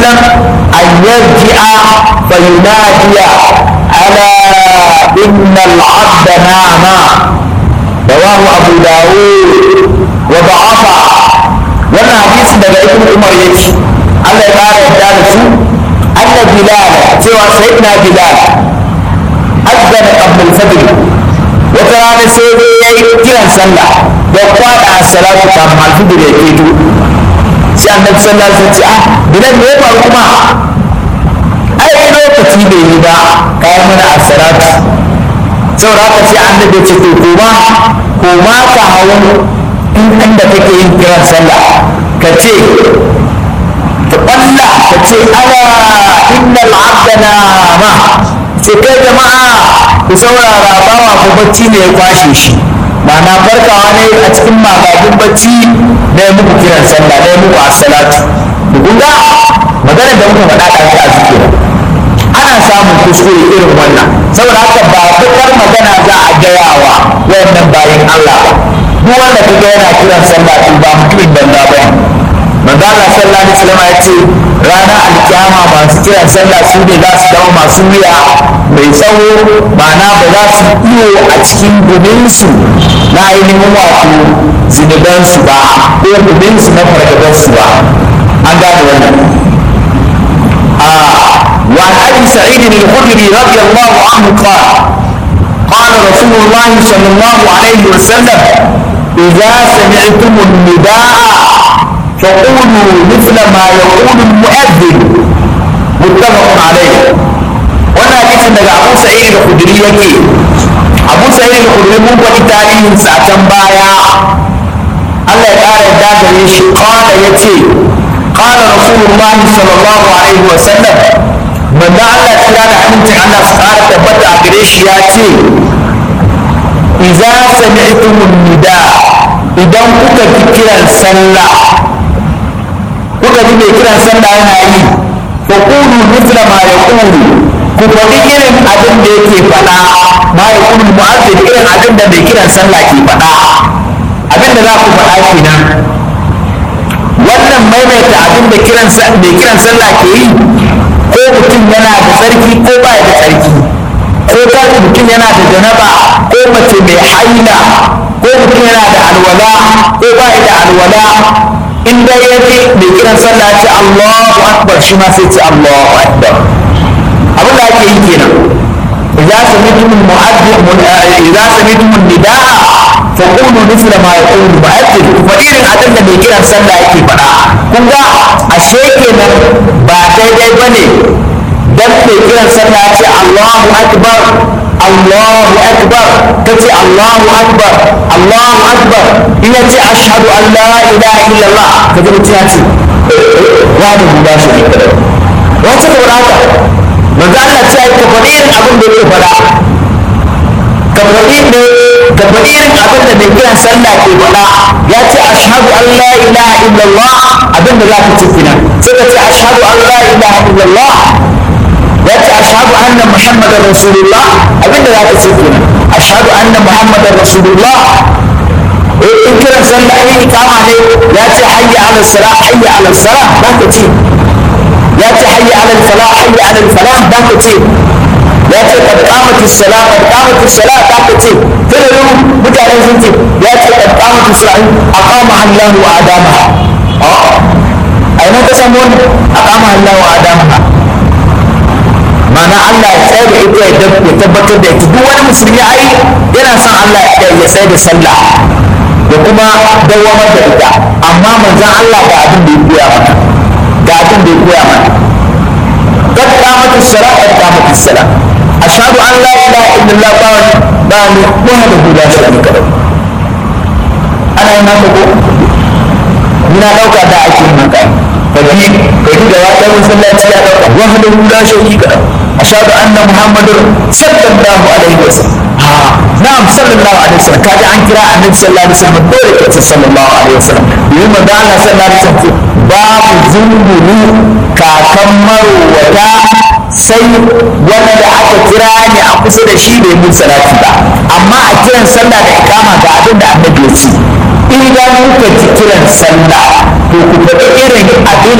وسلم أن يرجع فينادي ألا إن العبد نام رواه أبو داود وضعفه wannan hadisi daga ibn umar yake Allah ya kara yadda da su anna bilal cewa sayyidina bilal azzana qabla al-fajr wata rana sai dai yayi kiran sallah da kwada as-salatu kafin al-fajr ya keto sai annabi sallallahu alaihi wasallam ce ah bilal me ya faru kuma ai lokaci bai yi ba kai mana as-salatu saboda haka sai annabi ya ce to koma koma ka hawo in inda kake yin kiran sallah ka ce ka ƙwalla ka ce ala innal abda nama sai kai jama'a ku saurara bawa ko bacci ne ya kwashe shi ma'ana farkawa ne a cikin magagin bacci na yi muku kiran sallah na yi muku assalatu kun ga maganar da muka faɗa ɗazu a zikira ana samun kuskure irin wannan saboda haka ba bakar magana za a gayawa wannan bayan Allah ba duk wanda kaga yana kiran sallah to ba mutumin banza ba manzo Allah sallallahu alaihi wasallam ya ce ranar alkiyama masu kiran sallah su ne za su zama masu wuya mai tsawo ma'ana ba za su iyo a cikin guminsu na ainihin wato zinubansu ba ko guminsu na fargabansu ba an gane wannan وعن ابي سعيد الخدري رضي الله عنه قال قال رسول الله صلى الله عليه وسلم اذا سمعتم النداء فقولوا مثل ما يقول المؤذن متفق عليه wannan hadisin daga abu sa'id al-khudri yake abu sa'id al-khudri mun faɗi tarihin sa can baya Allah ya ƙara yadda gare shi qala yace qala rasulullah sallallahu alaihi wa sallam manzo Allah kira da amincin Allah su ƙara tabbata a gare shi ya ce idza sami'tum nida idan kuka ji kiran sallah kuka ji mai kiran sallah yana yi fa qulu mithla ma yaqulu ku faɗi irin abin da yake faɗa ma yaqulu mu'azzin irin abin da mai kiran sallah ke faɗa abin da za ku faɗa kenan wannan maimaita abin da kiran mai kiran sallah ke yi ko mutum yana da tsarki ko ba da tsarki ko kan mutum yana da janaba ko mace mai haila ko mutum yana da alwala ko ba da alwala in dai ya ji mai kiran sallah ce Allahu akbar shi ma sai ce Allahu akbar abin da ake yi kenan idza sami'tum mu'adhdhin idza sami'tum nidaa fa qulu mithla ma yaqulu mu'adhdhin fa irin abin da mai kiran sallah yake faɗa kun ga ashe kenan ba daidai bane dan mai kiran sallah ce Allahu akbar Allahu akbar kace Allahu akbar Allahu akbar in yace ashhadu an la ilaha illallah kaje mutum ya ce wani guda shi ne wace ka wada haka manzo Allah ce ka faɗi irin abin da yake faɗa ka faɗi ne ka faɗi irin abin da mai kiran sallah ke faɗa ya ce ashhadu an la ilaha illallah abin da za ka ce kenan sai ka ce ashhadu an la ilaha illallah ya ce ashhadu anna muhammadar rasulullah abinda za ka ce kenan ashhadu anna muhammadar rasulullah in kiran sallah in ikama ne ya ce hayya ala salah hayya ala salah za ka ce ya ce hayya ala falah hayya ala falah za ka ce ya ce qad qamati salah qad qamati salah za ka ce sai mutane sun ce ya ce qad qamati salah aqama Allahu wa adamaha a ina ka samu wannan aqama Allahu wa adamaha mana Allah ya tsaye da ita ya tabbatar da ita duk wani musulmi ai yana son Allah ya tsaye da sallah da kuma dawamar da ita amma manzon Allah ga abin da ya koya mana ga abin da ya koya mana kad qamatu salat kad qamatu salat ashhadu an la ilaha illallah ba ba ni wahdahu la sharika lahu ana yin haka ko ina dauka da ake yin haka kaji kaji da wata masallaci ya dauka wahdahu la sharika lahu ashhadu anna muhammadar sallallahu alaihi wasallam ha na'am sallallahu alaihi wasallam kaji an kira annabi sallallahu alaihi wasallam dole ka ce sallallahu alaihi wasallam yi manzo Allah sallallahu alaihi wasallam babu zunguru kakan marwata sai wanda aka kira ne a kusa da shi bai mun salati ba amma a kiran sallah da ikama ga abin da annabi ya ce idan kuka ji kiran sallah to ku faɗi irin abin